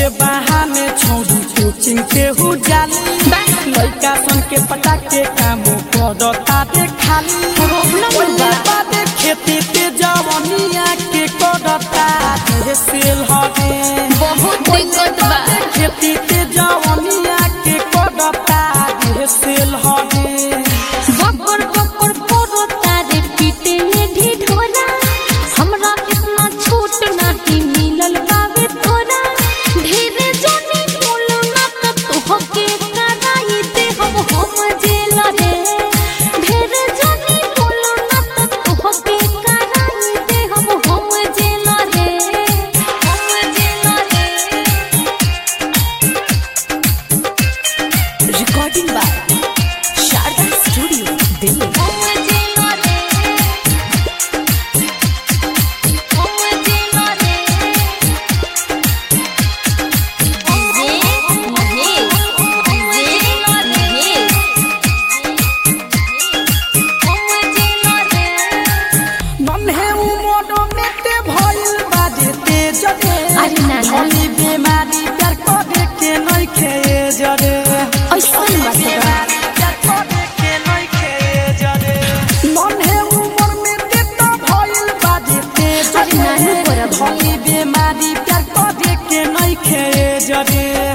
बहाने छोड़ी कोचिंग के हु जाली लड़का सन के पटा के काम करता दे खाली प्रॉब्लम बा। बादे खेती ते जवनिया के करता दे सेल हवे बहुत दिक्कत बा खेती ते जवनिया के करता दे सेल हवे बकर बकर करो तारे पीटे में ढिढोरा हमरा इतना छूट नहीं मिलल बावे तोरा ढेरे जोनी बोलो ना त तोहके कराई दे हम हम जेल रे ढेरे जोनी बोलो ना त तोहके कराई दे हम हम जेल रे हम जेल रे recording by Sharda studio Delhi हम जेल रे हम जेल रे जे महेश जे महेश हम जेल रे नन्हे उमर में ते भइल बाजे ते जगे अरे ना, ना। झोली बीमारी प्यार करे के नहीं खे जरे ऐसन बात बा। प्यार करे के नहीं खे जरे नन्हे उमर में ते तो भइल बाजे ते अरे नानू जगे बराबर। झोली बीमारी प्यार करे के नहीं खे जरे